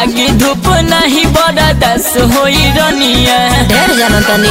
लागी धूप नहीं बड़ा दस होई रनिया ढेर जानो तनी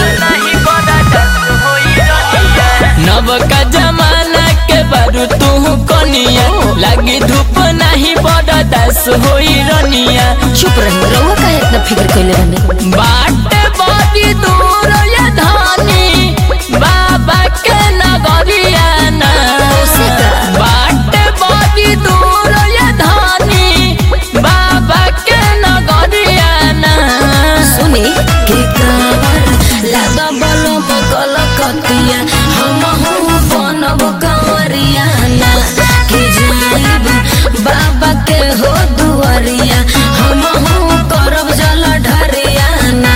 नव का जमाना के बारू तू कनिया लागी धूप नहीं बड़ा दस होई रनिया चुप रही रहुआ काहे इतना फिक्र कइले रहनी बाट बड़ी दूर ये धानी बाबा के नगरिया ना उसे का? बाट बड़ी दूर ये धानी बाबा के नगरिया ना सुनी के कावर लादा बलो बकल कतिया हम हूँ बनब कंवरिया ना के जाइब बाबा के हो दुआरिया हम हूँ करब जल ढरिया ना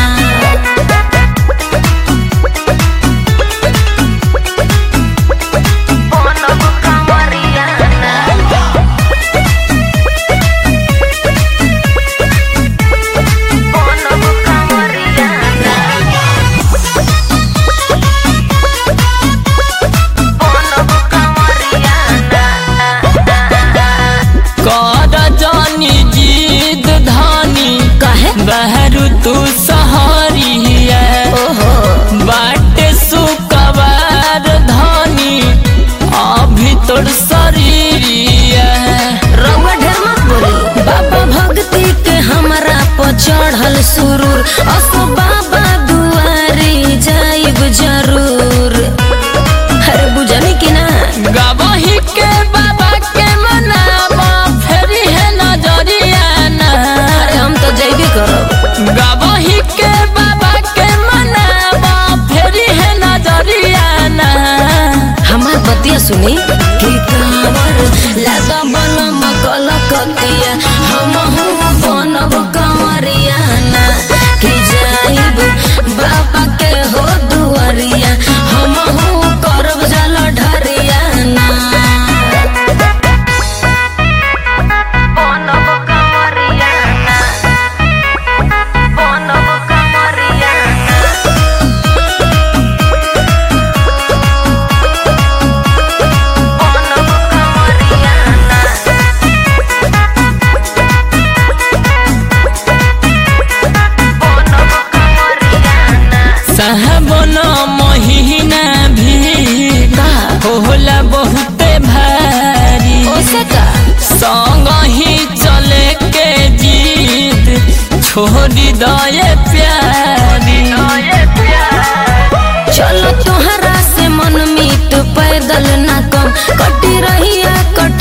कर जानी जीद धानी काहे बहरू तू सहरिया ओहो बाटे सुकवार धानी अभी तोर शरीरिया रउआ ढेर मत बोली बाबा भक्ति के हमरा पर चढ़ल सुरूर असो बाबा दुआरी जाइब जरूर अरे बुझनी कि ना गवही के बाबा के मनावा फेरी है नजरिया ना अरे हम तो जइबे करब गवही के बाबा के मनावा फेरी है नजरिया ना हमार बतिया सुनी कि कांवर लागा बन मकल कतिया हम हूँ बनब कंवरिया ना कि जाइब बाबा के हो दुआरिया हम हूँ करब जल ढरिया ना साहबन महीना भी का होला बहुते भारी ओसे का संग ही चले के जीत छोड़ी दये प्यारी चलो तोहरा से मन मीत पैदल ना कम कटी रहिया कट